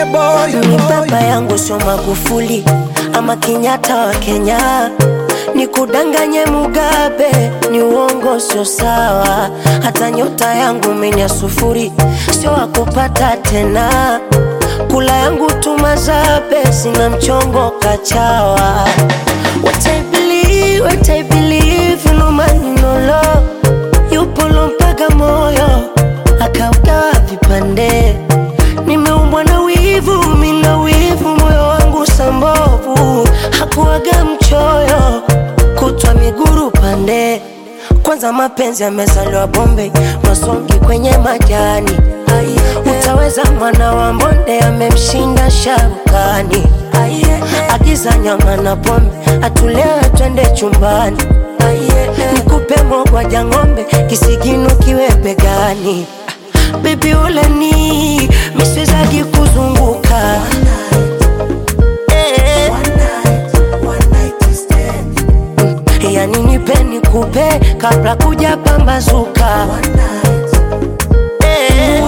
boy, Ni baba yangu sio Magufuli ama Kenyatta wa Kenya, ni kudanganye Mugabe, ni uongo, sio sawa. Hata nyota yangu mimi ya sufuri, sio wakupata tena. Kula yangu tumazabe, sina mchongo kachawa. What I believe, what I believe, no man no law. Yupo mpaka moyo akaugawa vipande nimeumbwa na wivu, mina wivu, moyo wangu sambovu, hakuwaga mchoyo, kutwa miguru pande. Kwanza mapenzi yamezaliwa Bombay, masongi kwenye majani. Utaweza mwana wa mbonde amemshinda sharukani. Agiza nyama na pombe, atulewe twende chumbani. Nikupe mogwaja ng'ombe, kisigino kiwe begani. Baby uleni miswezagi kuzunguka Eh. Mm, yani nipe nikupe kabla kuja pambazuka Eh.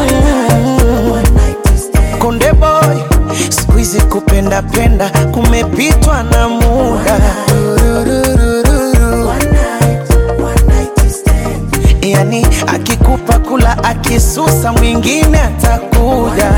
konde boy, siku hizi kupenda penda kumepitwa na muda. Yani akikupa kula, akisusa mwingine atakuja.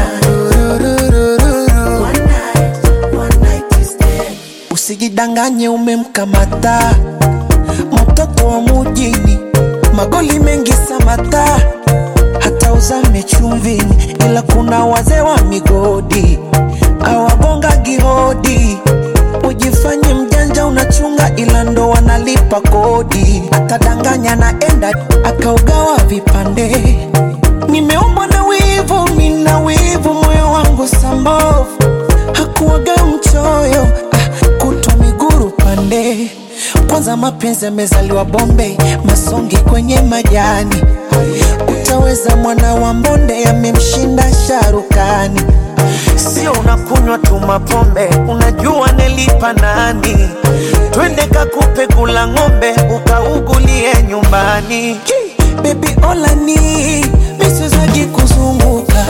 Usijidanganye umemkamata mtoto wa mujini, magoli mengi samata, hata uzame chumvini, ila kuna wazee wa migodi awagonga gihodi. Ujifanye mjanja unachunga, ila ndo wanalipa kodi. Atadanganya naenda akaugawa vipande. Nimeumbwa na wivu, mina wivu, moyo wangu sambovu, hakuwaga mchoyo ah, kutwa miguru pande. Kwanza mapenzi yamezaliwa Bombay, masongi kwenye majani. Utaweza mwana wa mbonde amemshinda sharukani. Sio unakunywa tu mapombe, unajua nelipa nani? Twende kakupe kula ng'ombe, ukaugulie nyumbani. Baby olani misizaji kuzunguka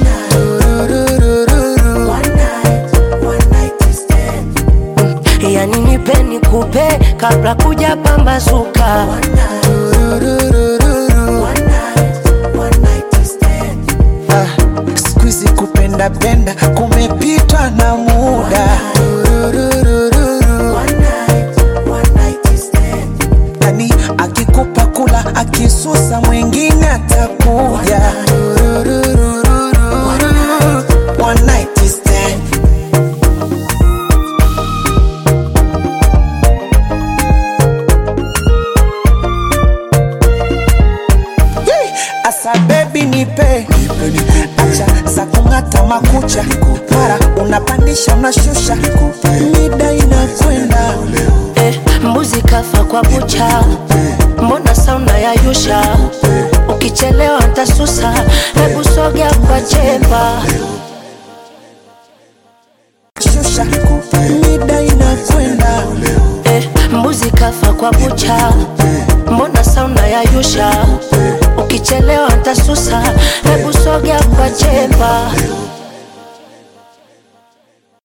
yani nipe nikupe kabla kuja pambazuka Ah, siku hizi kupenda penda kumepitwa na muda. Yani akikupa kula, akisusa mwingine atakuja. One night stand. Yee! Asa baby nipe acha za kung'ata makucha mara unapandisha unashusha mida inakwenda eh, mbuzi kafa kwa kucha, mbona sauna ya yusha? Ukichelewa ntasusa, hebu sogea kwa chemba. shusha mida inakwenda eh, mbuzi kafa kwa kucha, mbona sauna ya yusha? Ukichelewa ntasusa, hebu sogea kwa chemba.